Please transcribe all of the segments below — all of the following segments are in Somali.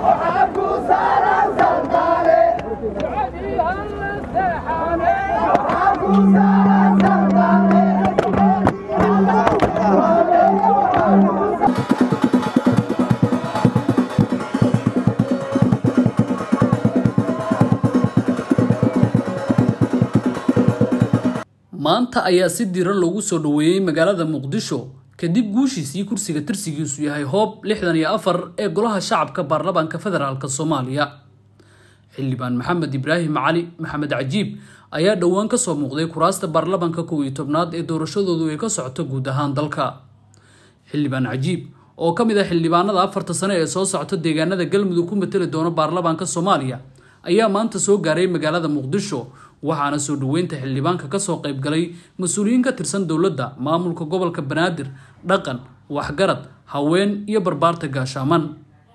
maanta ayaa si diran loogu soo dhoweeyey magaalada muqdisho kadib guushiisii kursiga tirsigiisu yahay hoob lixdan iyo afar ee golaha shacabka baarlamaanka federaalk soomaaliya xildhibaan maxamed ibraahim cali maxamed cajiib ayaa dhowaan kasoo muuqday kuraasta baarlamaanka kow iyo tobnaad ee doorashadoodu ay ka socoto guud ahaan dalka xildhibaan cajiib oo ka mid ah xildhibaanada afarta sane ee soo socota deegaanada galmudug ku matali doona baarlamaanka soomaaliya ayaa maanta soo gaaray magaalada muqdisho waxaana soo dhoweynta xildhibaanka kasoo qaybgalay mas-uuliyiin ka tirsan dowladda maamulka gobolka banaadir dhaqan waxgarad haween iyo barbaarta gaashaaman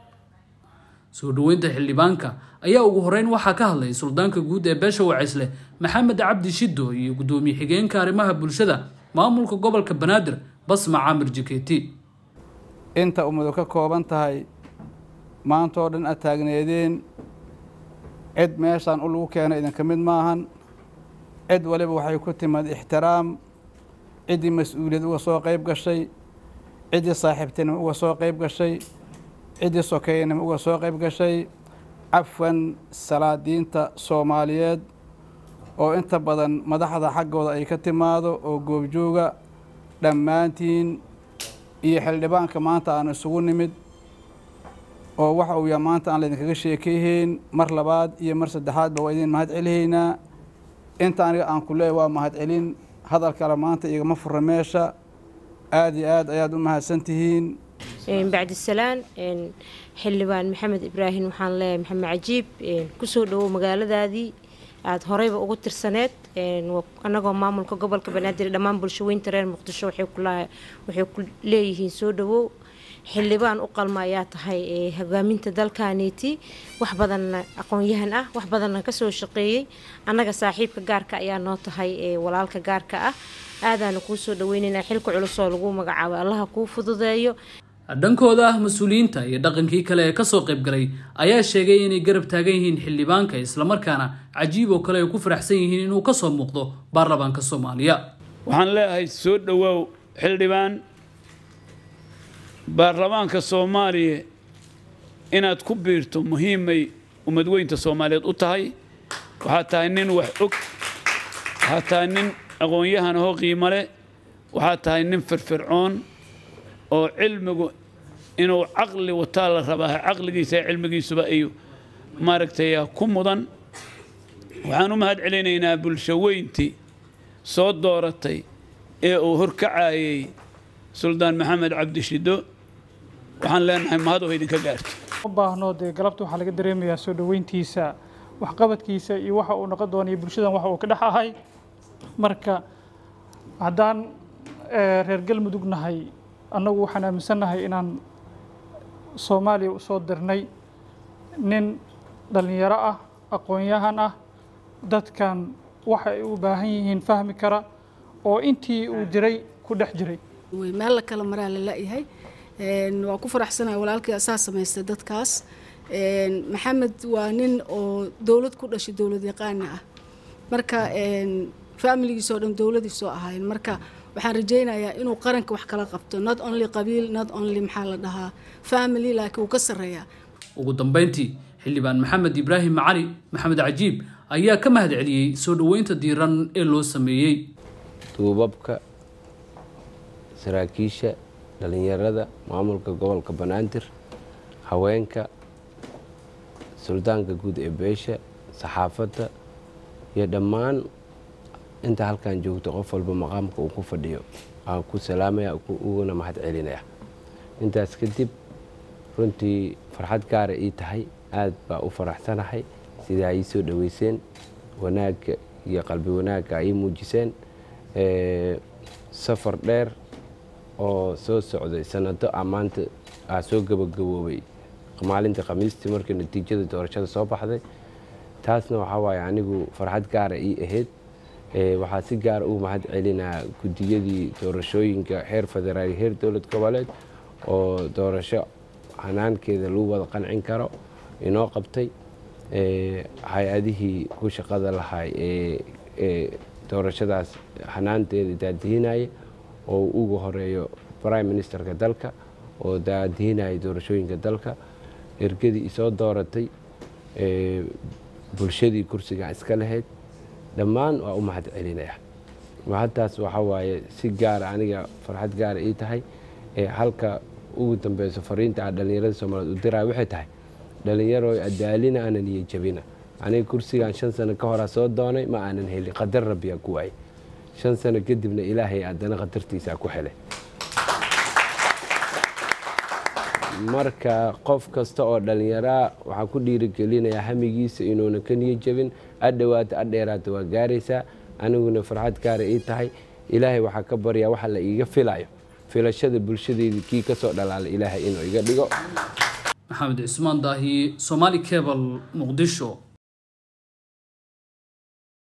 soo dhoweynta xildhibaanka ayaa ugu horeyn waxaa ka hadlay suldaanka guud ee beesha wacaysle maxamed cabdi shido iyo gudoomiye xigeenka arrimaha bulshada maamulka gobolka banaadir basma caamir jikeeti inta ummadu ka kooban tahay maanta oo dhan aad taagneedeen cid meeshaan u lagu keena idinka mid maahan cid waliba waxay ku timid ixtiraam ciddii mas-uuliyad uga soo qayb gashay ciddii saaxiibtinimo uga soo qayb gashay ciddii sokeynimo uga soo qayb gashay cafwan salaadiinta soomaaliyeed oo inta badan madaxda xaggooda ay ka timaado oo goobjooga dhammaantiin iyo xildhibaanka maanta aan isugu nimid oo waxa uu yaha maanta aan laydinkaga sheekayhayn mar labaad iyo mar saddexaadba waa idin mahad celihaynaa inta aniga aan ku leeyahy waa mahad celin hadal kale maanta igama fura meesha aada iyo aad ayaad u mahadsan tihiin bacdisalaan xildhibaan maxamed ibraahim waxaan leeyahay maxamed cajiib kusoo dhowow magaaladaadii aada horeyba ugu tirsaneed annagoo maamulka gobolka banaadir dhammaan bulshaweynta reer muqdisho waxay ku leeyihiin soo dhowow xildhibaan u qalma ayaa tahay hogaaminta dalkaaniiti wax badanna aqoon-yahan ah wax badanna kasoo shaqeeyey annaga saaxiibka gaarka ayaa noo tahay walaalka gaarka ah aadaana kuu soo dhaweyneynaa xilka culusoo lagu magacaabay allaha kuu fududeeyo dhankooda ah mas-uuliyiinta iyo dhaqankii kale ee kasoo qaybgalay ayaa sheegay inay garab taagan yihiin xildhibaanka islamarkaana cajiib oo kale ay ku faraxsan yihiin inuu kasoo muuqdo baarlamaanka soomaaliya waxaan leeyahay soo dhowaaw xildhibaan baarlamaanka soomaaliya inaad ku biirto muhiimay ummadweynta soomaaliyeed u tahay waxaad tahay nin wax og waxaad tahay nin aqoon-yahan ahoo qiimo leh waxaad tahay nin firfircoon oo cilmigu inuu caqli wataa la rabaa caqligiisa cilmigiisuba ay maaragtay ku mudan waxaan u mahad celinaynaa bulsho weyntii soo dooratay ee uu horkacayay suldaan maxamed cabdishido waxaan leenahay mahadoo idinka gaarto u baahno dee galabta waxaa laga dareemayaa soo dhoweyntiisa waxqabadkiisa iyo waxa uu noqon doona iyo bulshadan waxa uu ka dhex ahay marka haddaan reer galmudug nahay annagu waxaan aaminsannahay inaan soomaaliya usoo dirnay nin dhallinyaro ah aqoon-yahan ah dadkan waxa ay u baahan yihiin fahmi kara oo intii uu jiray ku dhex jiray meel la kala maraa la la-yahay waa ku faraxsanahay walaalkii asaa samaystay dadkaas maxamed waa nin oo dowlad ku dhashay dowlad yaqaana ah marka familigiisoo dhan dowladiisoo ahayn marka waxaan rajaynayaa inuu qaranka wax kala qabto not only qabiil not only maxaa la dhahaa family laakiin uu ka sarreeyaa ugu dambeyntii xildhibaan maxamed ibraahim cali maxamed cajiib ayaa ka mahad celiyey soo dhoweynta diiran ee loo sameeyey duubabka saraakiisha dhallinyarada maamulka gobolka banaadir haweenka suldaanka guud ee beesha saxaafadda iyo dhammaan inta halkan joogto qof walba maqaamka uu ku fadhiyo aan ku salaamaya uguna mahad celinaya intaas kadib runtii farxad gaara ii tahay aad baa u faraxsanahay sidaa ii soo dhoweyseen wanaagga iyo qalbi wanaagga ay muujiseen safar dheer oo soo socday sanado a maanta aa soo gabagaboobay maalintii khamiistii markii natiijada doorashada soo baxday taasna waxaa waaye anigu farxad gaara ii ahayd waxaa si gaara ugu mahad celinaa guddiyadii doorashooyinka heer federaal heer dowlad goboleed oo doorasho hanaankeeda lagu wada qancin karo inoo qabtay hay-adihii ku shaqada lahay ee doorashadaas hanaanteeda daadihinaya oo ugu horeeyo prime ministerka dalka oo daadihinaya doorashooyinka dalka ergadii isoo dooratay bulshadii kursiga iska lahayd dhammaan waa u mahad celinaya mahadtaas waxaa waaye si gaara aniga farxad gaara ii tahay halka ugu dambeyso fariinta a dhallinyarada soomaaliyeed u diraya waxay tahay dhallinyaro adaalina aanan iyo jabina aniga kursigan shan sano ka horaa soo doonay ma aanan helin qadar rabbiyaa ku waayay shan sano kadibna ilaahay haddana qadartiisaa ku helay marka qof kasta oo dhallinyaraa waxaan ku dhiirigelinayaa hamigiisa inuuna ka niyo jabin adhowaata adheeraata waa gaaraysaa aniguna farxad gaara ii tahay ilaahay waxaa ka baryaa waxa la iiga filayo filashada bulshadeedii kii ka soo dhalaalay ilaahay inuu iga dhigo maxamed cismaan daahi somaali cebal muqdisho